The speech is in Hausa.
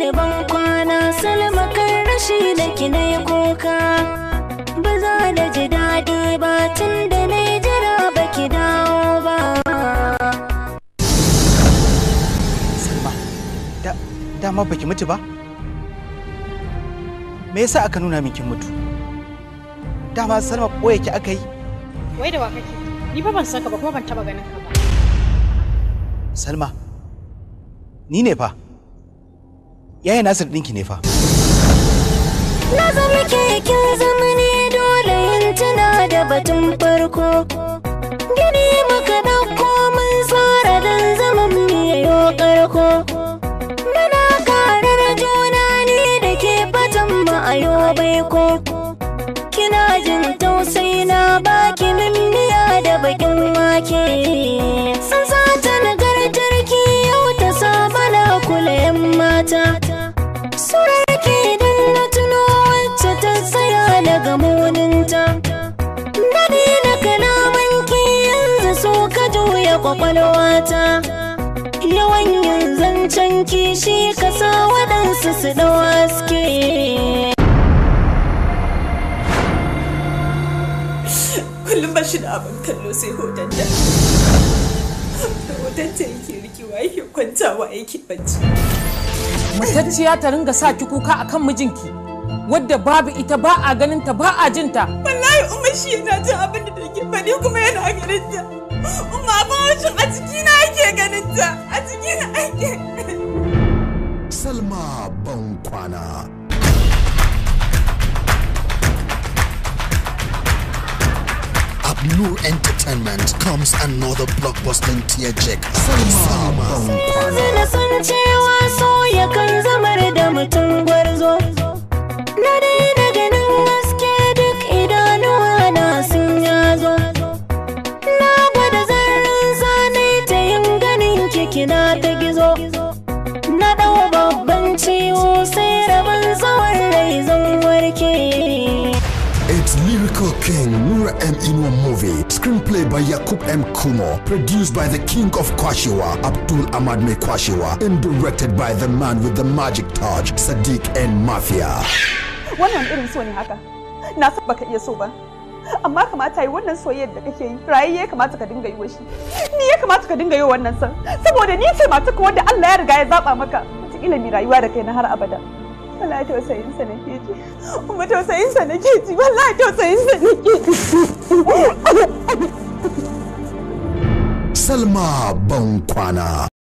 ban kwana salma kan rashi da ki na kuka ba za da ji daɗi ba tun da na jira ba ki dawo ba Salma, da, dama baki mutu ba? Me yasa aka nuna min kin mutu? Dama Salma ɓoye ki aka yi? Wai da wa kake? Ni fa ban san ka ba kuma ban taba ganin ka ba. Salma, ni ne fa. Yaya Nasir ɗinki ne fa. na zama keken zamani dole yin tuna da batun farko gini muka ɗauko mun tsara don zaman mu yayo ƙarko muna karar juna ni da ke fatan mu a yau baiko kina jin tausayi na baki mimmiya da bakin wake san sata nagartar ki yau ta saba na kula yan mata surarki idan na tuno wacce ta tsaya daga muninta Dadi na kalamanki yanzu so ka juya kwakwalwata Yawan yin zancen kishi ka sa waɗansu su ɗau haske kullum ba shi da abin kallo sai hotonta da hotonta yake rikewa yake kwantawa yake bacci matacciya ta ringa sa ki kuka akan mijinki wadda babu ita ba a ganin ta ba a jin ta wallahi umma shi yana jin abin da take faɗi kuma yana ganin ta umma ba shi a cikina ake ganin ta a cikina ake Salma Bankwana. Abnur Entertainment comes another blockbuster tear jerk. Salma Bankwana. Yanzu na san cewa so yakan zamar da mutum gwarzo Na daina ganin haske duk idanuwa na sun yazo Na gwada zarrin zane ta yin ganin kikina ta gizo Na ɗau babban ciwo sai rabon tsawon rai zan warke It's Lyrical King Nura M. Inwa movie. Screenplay by Yakub M. Kumo. Produced by the King of Kwashiwa, Abdul Ahmad Me Kwashiwa. And directed by the man with the magic touch, Sadiq N. Mafia. wannan irin so ne haka na san baka iya so ba amma kamata yi wannan soyayyar da kake yi rayayye ya kamata ka dinga yi wa shi ni ya kamata ka dinga yi wa wannan san saboda ni ce mata ka wanda Allah ya riga ya zaba maka wataƙila mai rayuwa da kai na har abada wallahi tausayin sa nake ji kuma tausayin sa nake ji wallahi tausayin sa nake ji Salma Bankwana.